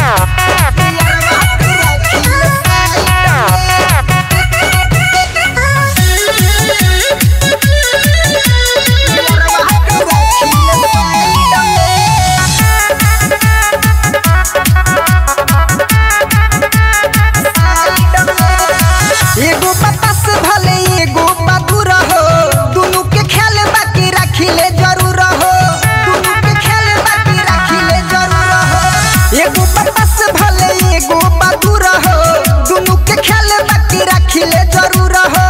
एगो बतास भले एगो बदुर हो दुनु के ख्याल बाकी रखिले जरूर हो दुनु के ख्याल बाकी रखिले जरूर हो एगो बतास भले एगो बदुर हो दुनु के ख्याल बाकी रखिले जरूर हो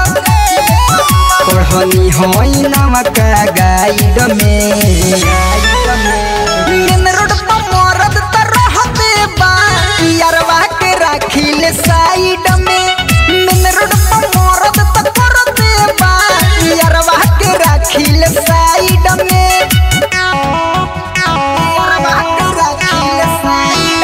पढ़नी होई नमक गाइड में मेन रोड पर मरद त रहते बा यारवा के राखिले साइड में मेन रोड पर मरद त करते बा यारवा के राखिले साइड में यारवा के राखिले साइड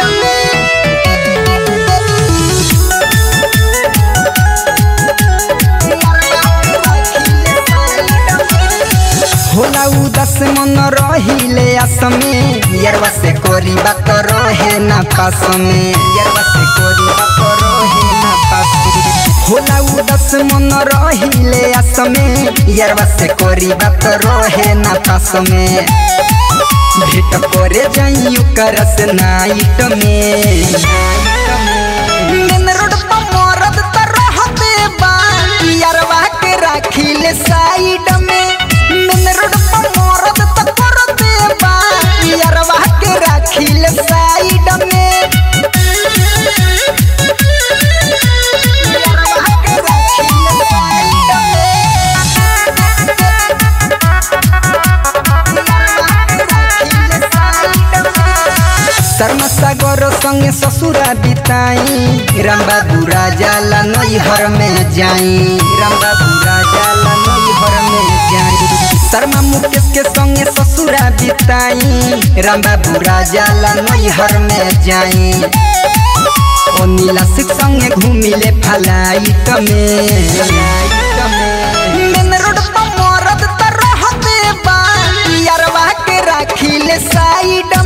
होला उदास मन रहिले आसमे यरवा से कोरी बात रहे ना पास में यरवा से कोरी बात रहे ना पास होला उदास मन रहिले आसमे यरवा से कोरी बात रहे ना पास में भेट करे जाइयो करस नाइट में मेन रोड पर मरद त रहते बा यारवा के राखिले साइड में मेन रोड पर मरद त करते बा यारवा के राखिले साइड में यारवा के राखिले साइड शर्मा सागर संगे ससुरा बिताई रामबा दूरा जाला नैहर में जाई रामबा दूरा जाला नैहर में जाई शर्मा मुकेश के संगे ससुरा बिताई रामबा दूरा जाला नैहर में जाई ओ नीला सिख संगे घूमिले फलाइट में मेन रोड पर मरद त रहते बा यारवा के राखिले साइड